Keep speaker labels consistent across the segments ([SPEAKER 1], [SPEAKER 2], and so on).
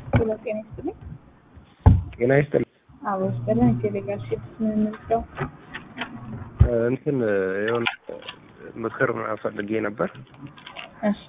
[SPEAKER 1] ሄሎ ጤና ይስጥልኝ።
[SPEAKER 2] ጤና ይስጥልኝ።
[SPEAKER 1] አዎ ይስጥልን። የቴሌግራም ሽፕስ ምን እንርዳው?
[SPEAKER 2] እንትን የሆነ ምክር ፈልጌ ነበር።
[SPEAKER 1] እሺ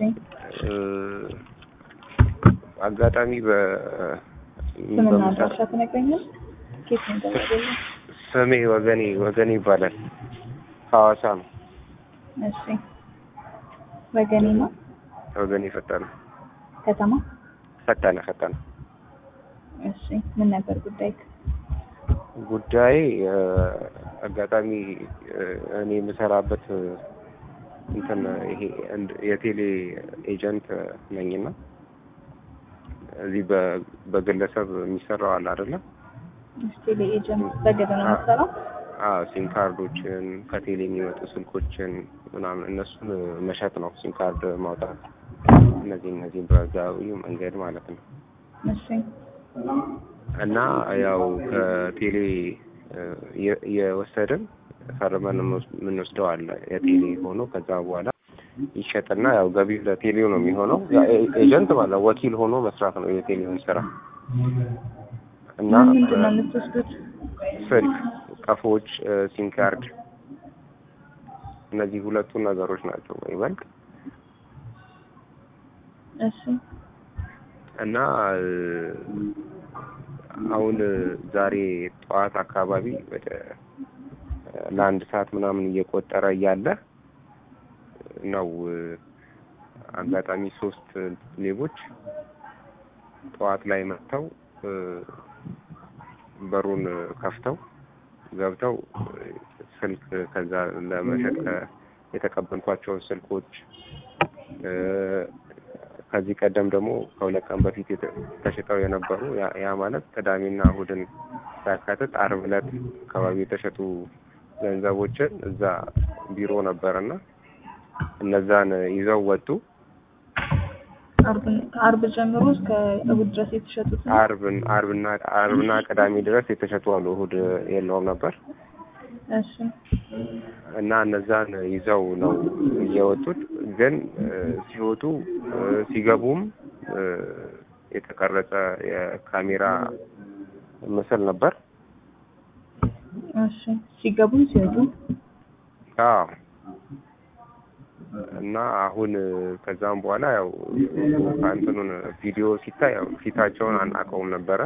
[SPEAKER 2] አጋጣሚ በ
[SPEAKER 1] ስምና
[SPEAKER 2] በምሳ-
[SPEAKER 1] አድራሻ ትነግረኛል? ኬት ነው የደወለልኝ?
[SPEAKER 2] ስሜ ወገኔ ወገኔ ይባላል። ሐዋሳ ነው።
[SPEAKER 1] እሺ ወገኔ ነው
[SPEAKER 2] ወገኔ ፈጠነ
[SPEAKER 1] ከተማ።
[SPEAKER 2] ፈጠነ ፈጠነ
[SPEAKER 1] እሺ ምን ነበር ጉዳይ?
[SPEAKER 2] ጉዳይ እ፣ አጋጣሚ እ፣ እኔ የምሰራበት እ፣ እንትን ይሄ እንድ- የቴሌ ኤጀንት ነኝና እዚህ በ- በግለሰብ የሚሰራው አለ አይደለም?
[SPEAKER 1] ቴሌ ኤጀንት በግል ነው የምትሰራው?
[SPEAKER 2] አዎ ሲም ካርዶችን ከቴሌ የሚመጡ ስልኮችን ምናምን እነሱን መሸጥ ነው። ሲም ካርድ ማውጣት እነዚህ እነዚህ በህጋዊ መንገድ ማለት ነው።
[SPEAKER 1] እሺ
[SPEAKER 2] እና ያው ከቴሌ እ፣ የ- የወሰድን ፈርመን የምንወስ- የምንወስደው አለ የቴሌ ሆኖ ከዛ በኋላ ይሸጥና ያው ገቢው ለቴሌው ነው የሚሆነው። ያ ኤ- ኤጀንት ማለት ወኪል ሆኖ መስራት ነው የቴሌውን ስራ እና
[SPEAKER 1] ምንድን ነው የምትወስዱት?
[SPEAKER 2] ስልክ፣ ቀፎዎች፣ እ፣ ሲም ካርድ እነዚህ ሁለቱ ነገሮች ናቸው ይበልጥ
[SPEAKER 1] እሺ
[SPEAKER 2] እና እ፣ አሁን እ፣ ዛሬ ጠዋት አካባቢ ወደ እ፣ ለአንድ ሰዓት ምናምን እየቆጠረ እያለ ነው እ፣ አጋጣሚ ሶስት ሌቦች ጠዋት ላይ መጥተው እ፣ በሩን ከፍተው ገብተው እ፣ ስልክ ከዛ ለመሸጥ ከ- የተቀበልኳቸውን ስልኮች እ፣ ከዚህ ቀደም ደግሞ ከሁለት ቀን በፊት የተ- ተሽጠው የነበሩ ያ- ያ ማለት ቅዳሜና እሁድን ሳያካትት ዓርብ ዕለት አካባቢ የተሸጡ ገንዘቦችን እዛ ቢሮ ነበርና እነዛን ይዘው ወጡ።
[SPEAKER 1] አርብ ከአርብ ጀምሮ እስከ እሑድ ድረስ የተሸጡት ነው?
[SPEAKER 2] ዓርብን ዓርብና ዓርብና ቅዳሜ ድረስ የተሸጡ አሉ። እሁድ የለውም ነበር
[SPEAKER 1] እሺ
[SPEAKER 2] እና እነዛን ይዘው ነው እየወጡት። ግን እ፣ ሲወጡ እ፣ ሲገቡም እ፣ የተቀረጸ የካሜራ ምስል ነበር።
[SPEAKER 1] እሺ ሲገቡም ሲወጡ
[SPEAKER 2] አዎ እና አሁን እ፣ ከዛም በኋላ ያው ከእንትኑን ቪዲዮ ሲታይ ያው ፊታቸውን አናውቀውም ነበረ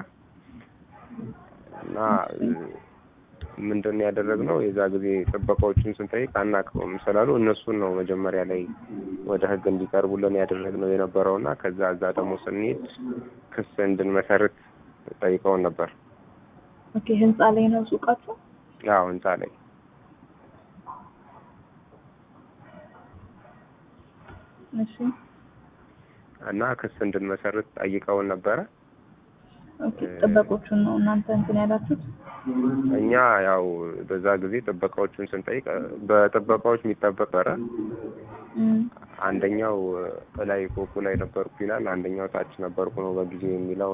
[SPEAKER 2] እና እ፣ ምንድን ነው ያደረግነው የዛ ጊዜ ጥበቃዎችን ስንጠይቅ አናውቀውም ስላሉ እነሱን ነው መጀመሪያ ላይ ወደ ሕግ እንዲቀርቡልን ያደረግነው የነበረው እና ከዛ እዛ ደግሞ ስንሄድ ክስ እንድንመሰርት ጠይቀውን ነበር።
[SPEAKER 1] ኦኬ ህንጻ ላይ ነው ሱቃችሁ?
[SPEAKER 2] ያው ህንጻ ላይ
[SPEAKER 1] እሺ
[SPEAKER 2] እና ክስ እንድንመሰርት ጠይቀውን ነበረ።
[SPEAKER 1] ኦኬ ጥበቆቹን ነው እናንተ እንትን ያላችሁት?
[SPEAKER 2] እኛ ያው በዛ ጊዜ ጥበቃዎቹን ስንጠይቅ በጥበቃዎች የሚጠበቅ ነበረ።
[SPEAKER 1] እም፣
[SPEAKER 2] አንደኛው ላይ ፎቁ ላይ ነበርኩ ይላል፣ አንደኛው ታች ነበርኩ ነው በጊዜው የሚለው